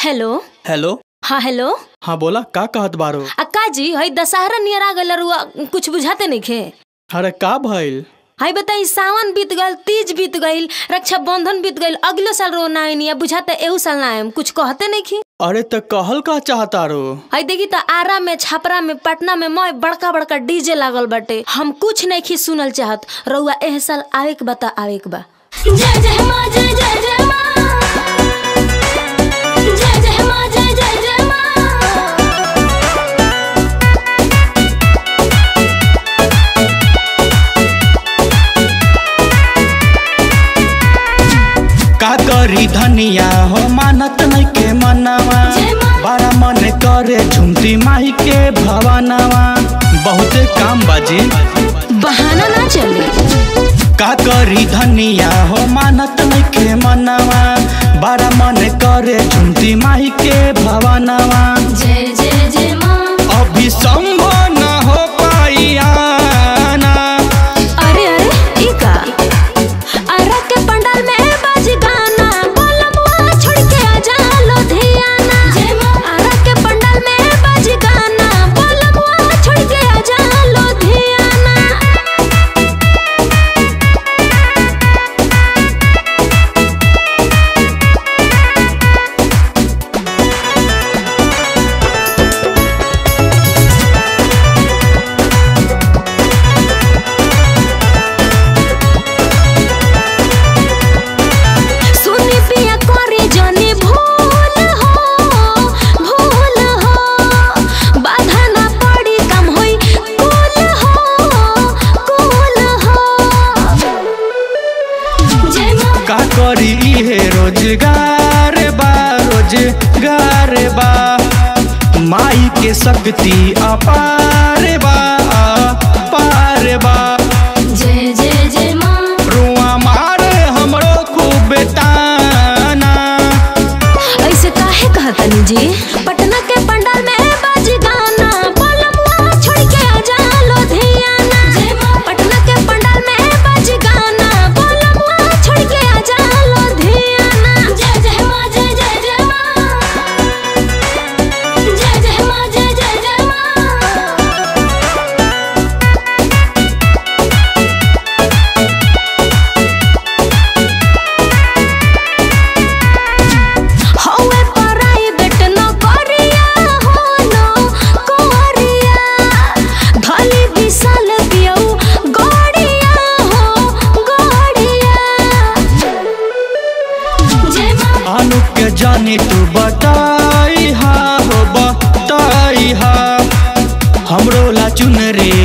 Hello hello हाँ hello हाँ बोला का कहत बारो अक्का जी हई दशहरा नियर आ गल रुआ कुछ बुझाते नहीं खे अरे का भइल हई बताई सावन बीत गल तीज बीत गईल रक्षा बंधन बीत गईल अगलो साल रो ना आइनी बुझाते एहू साल ना आएम कुछ कहते नहीं खी अरे त कहल का चाहता रो हई देखी त आरा में छपरा में पटना में मय बड़का बड़का डीजे लागल बाटे हम कुछ नहीं खी सुनल चाहत रउआ एह साल आवे के बता आवे के बा जय जय माँ जय जय जय माँ जय जय माँ जय जय जय माँ का करी धनिया हो मानत नहीं के मनवा जय माँ। बड़ा मन करे झुमती माई के भवनवा बहुते काम बाजी बहाना ना चले का करी धनिया हो मानत नहीं के मनवा बड़ा मन करे झुमती माई के भवनवा जय जय जय माँ अभी संभव न हो पाई आना अरे अरे ई का आरा के पंडाल में बाज गाना बोलमुआ छोड़ के आजा लुधियाना जय माँ। आरा के पंडाल में बाज गाना बोलमुआ छोड़ के आजा लुधियाना सुनी पिया करे जाने भूल हो भूल हो बाधा ना पड़ी कम होई कुल हो कुल हो जय माँ का करी इहे रोजगार बा रोजगार बा माई के शक्ति अपार बा अपार बा जय जय जय माँ रुआ मारे हमरो खूब ताना ऐसे काहे कहतनी जी पटना के पंडाल में बाज गाना बोलमुआ छोड़ के आजा लुधियाना जय माँ। पटना के पंडाल में बाज गाना बोलमुआ छोड़ के आजा लुधियाना जय जय माँ जय जय जय माँ जय जय माँ जय जय जय माँ हौवे प्राइवेट नौकरिया हो नौकरिया धली विशाल पियौ गड़िया हो गड़िया जय माँ अनु के जानी तू बताई हा हो बताई हा हमरो ला चुनरी